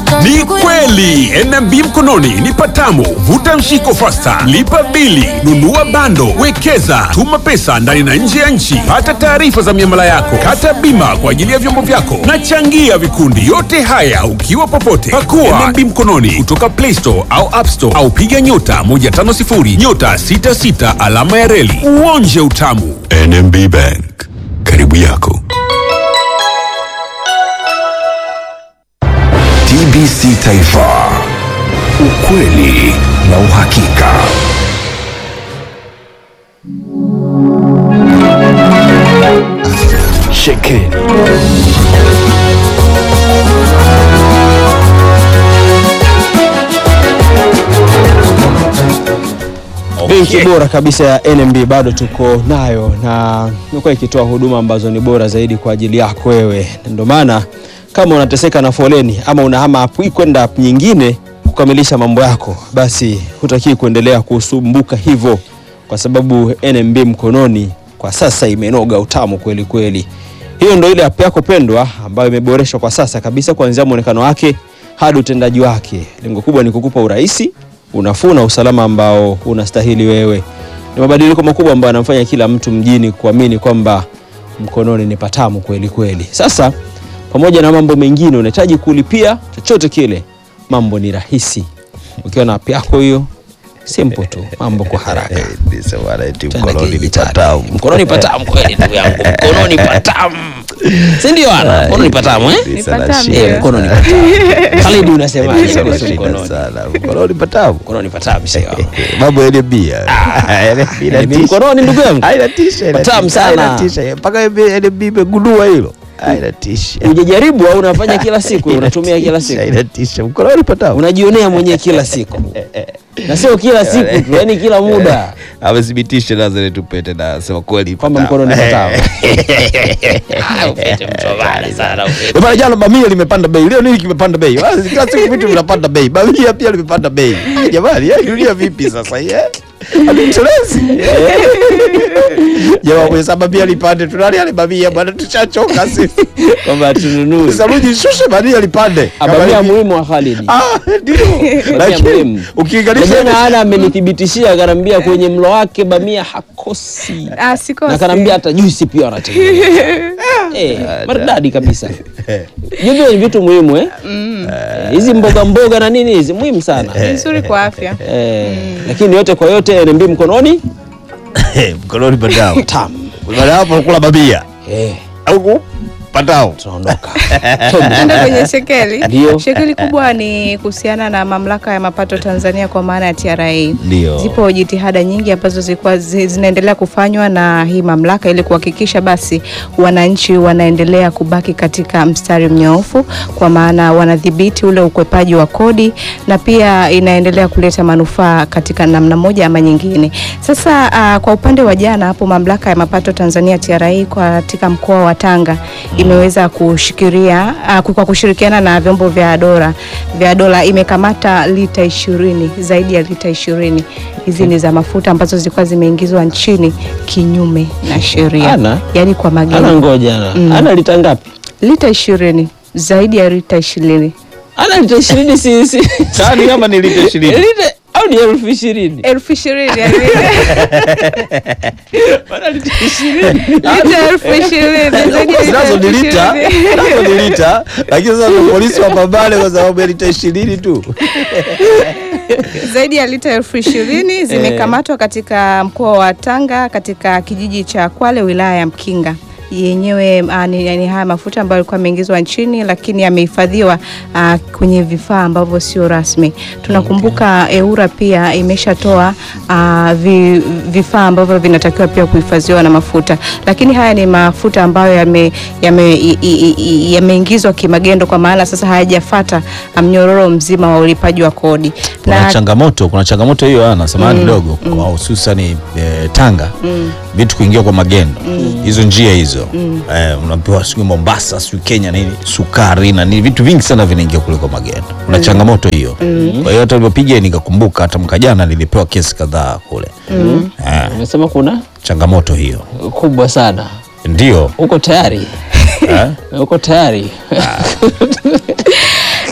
Ni kweli NMB mkononi ni patamu. Vuta mshiko fasta, lipa bili, nunua bando, wekeza, tuma pesa ndani na nje ya nchi, pata taarifa za miamala yako, kata bima kwa ajili ya vyombo vyako na changia vikundi. Yote haya ukiwa popote. Pakua NMB mkononi kutoka Play Store au App Store au piga nyota 150 nyota 66 alama ya reli uonje utamu. NMB Bank, karibu yako. TBC Taifa, ukweli na uhakika. Shekeli Benki bora kabisa ya NMB bado tuko nayo na imekuwa ikitoa huduma ambazo ni bora zaidi kwa ajili yako wewe. Ndio maana kama unateseka na foleni ama unahama app hii kwenda app nyingine kukamilisha mambo yako, basi hutakiwi kuendelea kusumbuka hivyo, kwa sababu NMB mkononi kwa sasa imenoga utamu kweli kweli. Hiyo ndio ile app yako pendwa ambayo imeboreshwa kwa sasa kabisa, kuanzia muonekano wake hadi utendaji wake. Lengo kubwa ni kukupa urahisi unafuu na usalama ambao unastahili wewe. Ni mabadiliko makubwa ambayo yanamfanya kila mtu mjini kuamini kwamba mkononi ni patamu kweli kweli. Sasa pamoja na mambo mengine, unahitaji kulipia chochote kile, mambo ni rahisi ukiwa na app yako hiyo, simple tu, mambo kwa haraka. Tena mkononi ni kidijitali. patamu. Mkononi patamu kweli, ndugu yangu, mkononi patamu, si ndio? Ana mkononi patamu eh? Ni Sana patamu, shida. Eh, mkononi patamu. Khalid, unasemaje Sana kuhusu shida mkononi? sana. Mkononi patamu. Mkononi patamu, sio? Mambo ya bia. NMB mkononi, ndugu yangu. Hainatisha. Patamu sana. Hainatisha. Mpaka NMB imegundua hilo. Hainatisha. Hujajaribu au unafanya kila siku, unatumia kila siku, Hainatisha. Mkononi patamu. unajionea mwenyewe kila siku, na sio kila siku tu, yani kila muda Amethibitisha Nazareth Tupete na sema kweli kwamba patamu. mkononi patamu. Ah, Upete mchobana sana, upete. Eh, Bana jana bamia limepanda bei. Leo nini kimepanda bei? Ah, Kila siku vitu vinapanda bei. Bamia pia limepanda bei. Ah, Jamani, eh, dunia vipi sasa hii? eh? Hatutelezi. Jamaa mwenye sababu bamia lipande. Tunali ale bamia bwana tushachoka sisi. kwamba tununue Saluji shushe bamia lipande. Kama abamia hivi. muhimu wa Khalid. Ah, ndio. Lakini muhimu. ukilinganisha Jana ana amenithibitishia akaniambia kwenye mlo wake bamia hakosi, Ah, sikosi. na akaniambia hata juisi pia wanatengeneza. Eh, maridadi kabisa. Hivyo ni vitu muhimu eh? Eh, Hizi mboga mboga na nini hizi muhimu sana. Ni nzuri kwa afya. Eh, lakini yote kwa yote NMB mkononi mkononi patao. tamu. Baada ya hapo kula bamia. Eh, Au patao. tunaondoka. Tuende kwenye shekeli. Ndio. Shekeli kubwa ni kuhusiana na mamlaka ya mapato Tanzania kwa maana ya TRA. Ndio. Zipo jitihada nyingi ambazo zilikuwa zi- zinaendelea kufanywa na hii mamlaka ili kuhakikisha basi wananchi wanaendelea kubaki katika mstari mnyoofu, kwa maana wanadhibiti ule ukwepaji wa kodi na pia inaendelea kuleta manufaa katika namna moja ama nyingine. Sasa uh, kwa upande wa jana hapo mamlaka ya mapato Tanzania TRA kwa katika mkoa wa Tanga imeweza kushikiria uh, kwa kushirikiana na vyombo vya dola vya dola imekamata lita ishirini zaidi ya lita ishirini hizi ni za mafuta ambazo zilikuwa zimeingizwa nchini kinyume na sheria, Ana? yaani kwa Ana magendo. ngoja ana. Mm. Ana lita ngapi? Lita ishirini zaidi ya lita ishirini Ana lita ishirini si si. Sani kama ni lita 20. Lita au ni elfu ishirini? elfu ishirini yaani Ana lita ishirini. lita elfu ishirini zaidi ya lita Nazo ni elfu lita, ishirini. nazo ni lita, lakini sasa polisi wapambane kwa sababu ya lita ishirini tu. zaidi ya lita elfu ishirini zimekamatwa katika mkoa wa Tanga katika kijiji cha Kwale wilaya ya Mkinga yenyewe ah, ni, ni haya mafuta ambayo yalikuwa yameingizwa nchini lakini yamehifadhiwa ah, kwenye vifaa ambavyo sio rasmi. Tunakumbuka EURA pia imeshatoa ah, vi, vifaa ambavyo vinatakiwa pia kuhifadhiwa na mafuta, lakini haya ni mafuta ambayo yameingizwa yame, i- i- i- yameingizwa kimagendo, kwa maana sasa hayajafata mnyororo mzima wa ulipaji wa kodi Kuna changamoto, kuna changamoto hiyo ana samahani kidogo kwa hususan eh, Tanga vitu kuingia kwa magendo hizo njia hizo eh, unapewa sijui Mombasa sijui Kenya nini sukari na nini vitu vingi sana vinaingia kule kwa magendo. Kuna changamoto hiyo. Kwa hiyo hata nilipopiga nikakumbuka hata mwaka jana nilipewa kesi kadhaa kule eh, Umesema kuna changamoto hiyo kubwa sana. ndio Uko tayari? eh? Uko tayari?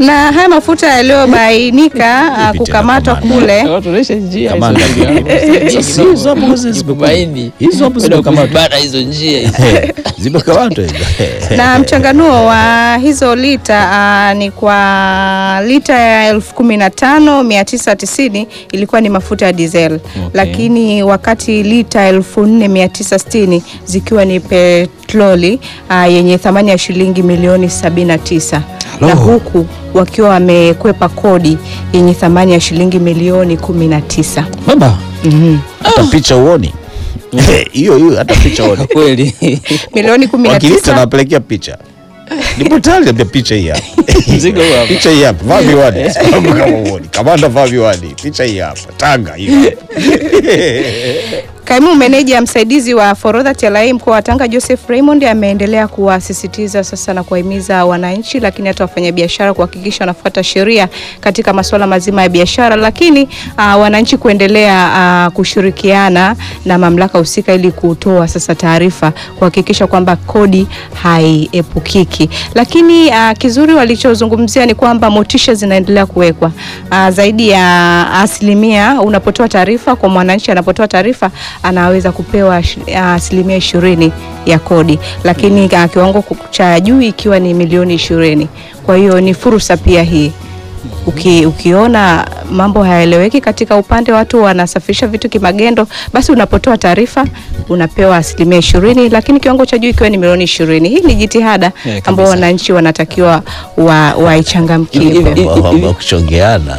na haya mafuta yaliyobainika ah, Vipi tena kukamatwa kamanda? kule Watu wanaisha njia hizo Kamanda. ndugu. Sasa hizo hapo hizo Jibu baini. Hizo hapo Bado zimekamatwa. kuzibana hizo njia hizo. Zimekamatwa hizo. na mchanganuo wa hizo lita uh, ni kwa lita ya elfu kumi na tano mia tisa tisini ilikuwa ni mafuta ya diesel lakini wakati lita elfu nne mia tisa sitini zikiwa ni petroli uh, yenye thamani ya shilingi milioni 79 na huku wakiwa wamekwepa kodi yenye thamani ya shilingi milioni 19 Baba. Hata picha uoni. Hiyo hiyo hata picha uoni. Kweli. milioni Wakilita 19 napelekea picha. Nipo tayari ndio picha hii hapa. Mzigo huu hapa. Picha hii hapa. Vaa miwani. Sababu kama uoni. Kamanda vaa miwani. Picha hii hapa. Tanga hii hapa. Kaimu meneja msaidizi wa forodha TRA mkoa wa Tanga Joseph Raymond ameendelea kuwasisitiza sasa na kuwahimiza wananchi, lakini hata wafanyabiashara kuhakikisha wanafuata sheria katika masuala mazima ya biashara, lakini uh, wananchi kuendelea uh, kushirikiana na mamlaka husika ili kutoa sasa taarifa kuhakikisha kwamba kodi haiepukiki. Lakini uh, kizuri walichozungumzia ni kwamba motisha zinaendelea kuwekwa uh, zaidi ya asilimia unapotoa taarifa kwa mwananchi, anapotoa taarifa anaweza kupewa shi- asilimia ishirini ya kodi, lakini uh, kiwango ku- cha juu ikiwa ni milioni ishirini. Kwa hiyo ni fursa pia hii Uki, ukiona mambo hayaeleweki katika upande watu wanasafirisha vitu kimagendo, basi unapotoa taarifa unapewa asilimia ishirini, lakini kiwango cha juu ikiwa ni milioni ishirini. Hii ni jitihada kabisa. ambao wananchi wanatakiwa wa- waichangamkie. Hivi- hivi- Mambo kuchongeana.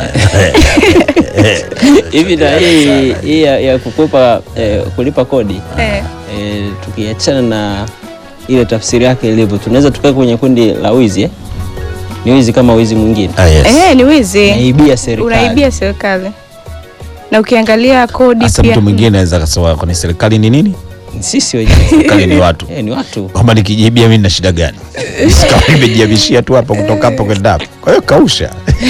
Hivi na hii hii ya, ya kukwepa eh, kulipa kodi Eh. eh, tukiachana na ile tafsiri yake ilivyo, tunaweza tukae kwenye kundi la wizi eh? Ni wizi kama wizi mwingine, Ah, yes. Eh, ni wizi, naibia serikali. unaibia serikali na ukiangalia kodi Hasa pia mtu mwingine anaweza akasema kwani serikali ni nini? Sisi wenyewe Serikali ni watu. eh, ni watu Kwamba nikijibia mimi nina shida gani? Kama nimejiabishia tu hapa kutoka hapo kwenda hapo. Kwa hiyo kausha.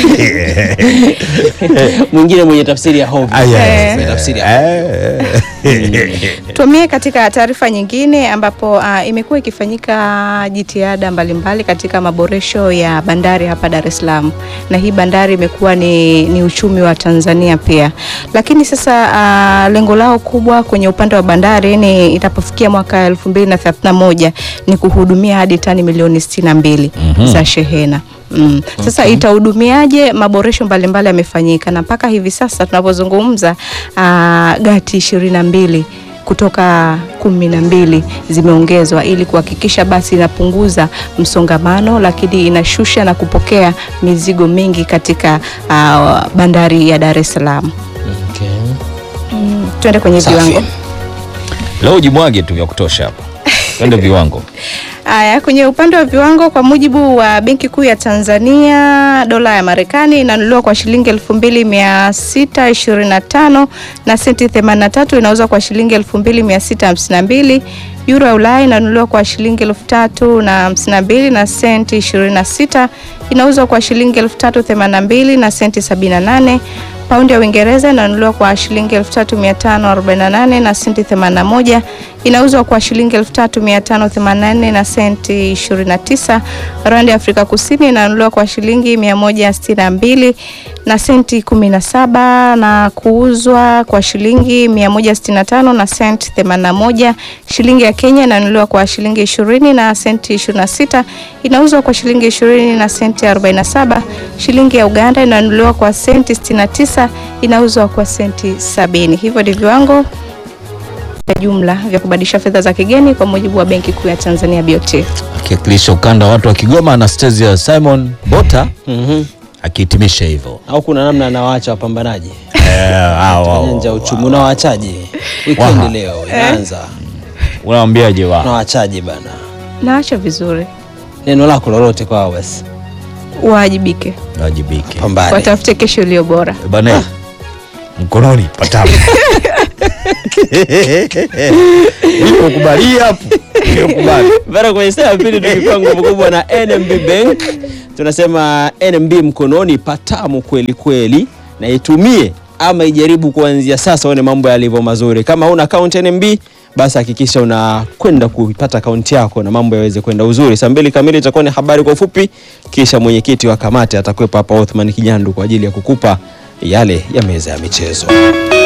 mwingine mwenye tafsiri ya hobi Ah, yes. Mwenye tafsiri ya Eh. Tuamie katika taarifa nyingine ambapo uh, imekuwa ikifanyika jitihada mbalimbali katika maboresho ya bandari hapa Dar es Salaam, na hii bandari imekuwa ni, ni uchumi wa Tanzania pia, lakini sasa uh, lengo lao kubwa kwenye upande wa bandari ni itapofikia mwaka 2031 ni kuhudumia hadi tani milioni 62 za shehena. Mm. Sasa itahudumiaje? Maboresho mbalimbali yamefanyika na mpaka hivi sasa tunapozungumza, uh, gati ishirini na mbili kutoka kumi na mbili zimeongezwa ili kuhakikisha basi inapunguza msongamano, lakini inashusha na kupokea mizigo mingi katika uh, bandari ya Dar es Salaam. okay. Mm. Tuende kwenye Safi. viwango. Leo jimwage tu vya kutosha hapa. Twende viwango. Haya, kwenye upande wa viwango, kwa mujibu wa Benki Kuu ya Tanzania, dola ya Marekani inanunuliwa kwa shilingi 2625 na senti 83, inauzwa kwa shilingi 2652. Euro ya Ulaya inanunuliwa kwa shilingi 3052 na senti 26, inauzwa kwa shilingi 3082 na senti 78. Paundi ya Uingereza inanunuliwa kwa shilingi 3548 na senti 81, inauzwa kwa shilingi 3584 na senti 29. Randi ya Afrika Kusini inanunuliwa kwa shilingi 162 na senti 17 na kuuzwa kwa shilingi 165 na senti 81. Shilingi ya Kenya inanunuliwa kwa shilingi 20 na senti 26, inauzwa kwa shilingi 20 na senti 47. Shilingi ya Uganda inanunuliwa kwa senti 69, inauzwa kwa senti 70. Hivyo ni viwango vya jumla vya kubadilisha fedha za kigeni kwa mujibu wa Benki Kuu ya Tanzania BOT. Akiwakilisha ukanda wa watu wa Kigoma Anastasia Simon Bota Mhm. akihitimisha hivyo. au kuna namna anawaacha wapambanaji Eh, hao, hao, nyanja ya hao, uchumi hao. unawaachaje Waha. wikendi leo inaanza Unawaambiaje wa? unawaachaje bana Naacha vizuri, neno lako lolote kwao basi waajibike, Wajibike. pambane watafute kesho iliyo bora. Bana. Mkononi patamu. Nipo kubali hapo. Nipo kubali. Bara kwenye saa ya pili tukipewa nguvu kubwa na NMB Bank, tunasema NMB mkononi patamu kweli kweli, na itumie ama ijaribu kuanzia sasa, uone mambo yalivyo mazuri. Kama huna account NMB, basi hakikisha unakwenda kuipata akaunti yako na mambo yaweze kwenda uzuri. Saa mbili kamili itakuwa ni habari kwa ufupi, kisha mwenyekiti wa kamati atakuwepo hapa Othman Kinyandu kwa ajili ya kukupa yale ya meza ya michezo.